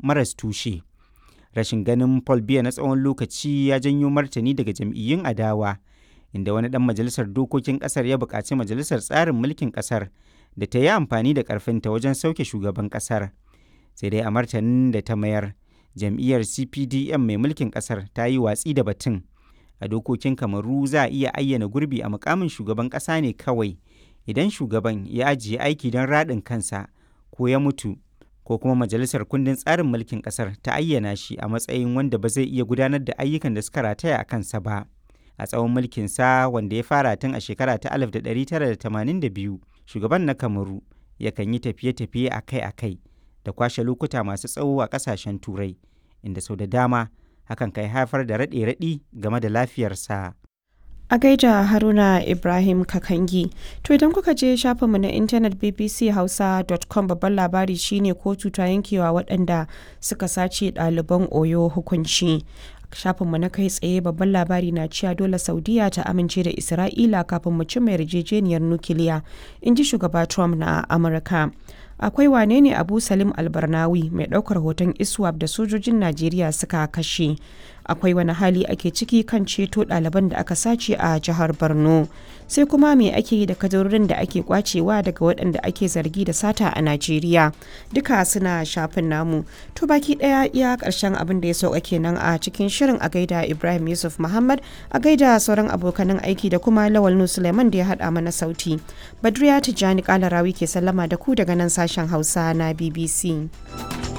maras tushe. Rashin ganin Paul Biya na tsawon lokaci ya janyo martani daga jam'iyyun adawa, inda wani ɗan majalisar dokokin ƙasar ya buƙaci majalisar tsarin mulkin ƙasar da ta yi amfani da ƙarfinta wajen sauke shugaban ƙasar. Sai dai a martanin da ta mayar, jam'iyyar CPDM mai mulkin ƙasar ta yi watsi da batun. A dokokin Kamaru za a iya ayyana gurbi a mukamin shugaban ƙasa ne kawai idan shugaban ya ajiye aiki don raɗin kansa ko ya mutu ko kuma majalisar kundin tsarin mulkin ƙasar ta ayyana shi a matsayin wanda ba zai iya gudanar da ayyukan da suka rataya a kansa ba. A tsawon mulkinsa wanda ya fara tun a shekara ta 1982, shugaban na Kamaru yakan yi tafiye-tafiye akai-akai da kwashe lokuta masu tsawo a ƙasashen Turai, inda sau da dama hakan kai haifar da raɗe-raɗi game da lafiyarsa. A gaida Haruna Ibrahim Kakangi. To idan kuka je shafinmu na intanet bbchausa.com babban labari shine kotu ta yankewa waɗanda suka sace ɗaliban Oyo hukunci. shafinmu na kai tsaye babban labari na cewa dole saudiya ta amince da isra'ila kafin mu cimma yarjejeniyar nukiliya in ji shugaba trump na amurka akwai wane ne abu salim albarnawi mai ɗaukar hoton iswap da sojojin najeriya suka kashe akwai wani hali ake ciki kan ceto ɗaliban da aka sace a jihar borno sai kuma me ake yi da kadarorin da ake kwacewa daga waɗanda ake zargi da sata a najeriya duka suna shafin namu to baki ɗaya iya ƙarshen abin da ya sauka kenan a cikin shirin a gaida ibrahim yusuf muhammad a gaida sauran abokanan aiki da kuma lawal nu suleiman da ya haɗa mana sauti badriya tijjani kalarawi ke sallama da ku daga nan sashen hausa na bbc